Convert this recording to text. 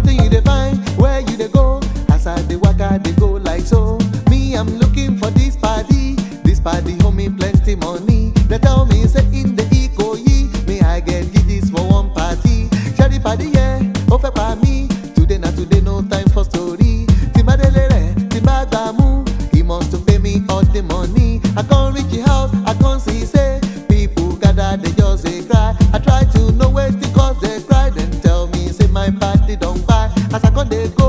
wetin you dey find where you dey go as i dey waka dey go like so me i'm looking for this party this party hold me plenty money they tell me say in the ikoyi me i get gidis for one party ṣẹ́rí party yẹn ó fẹ́ pa mí today na today no time for story tí n bá délé rẹ̀ tí n bá gbà mú he must to pay me all the money i come reach the house i come see say people gather dey just dey cry i try to know wetin cause the cry dem tell me say my party don kpai as i come dey go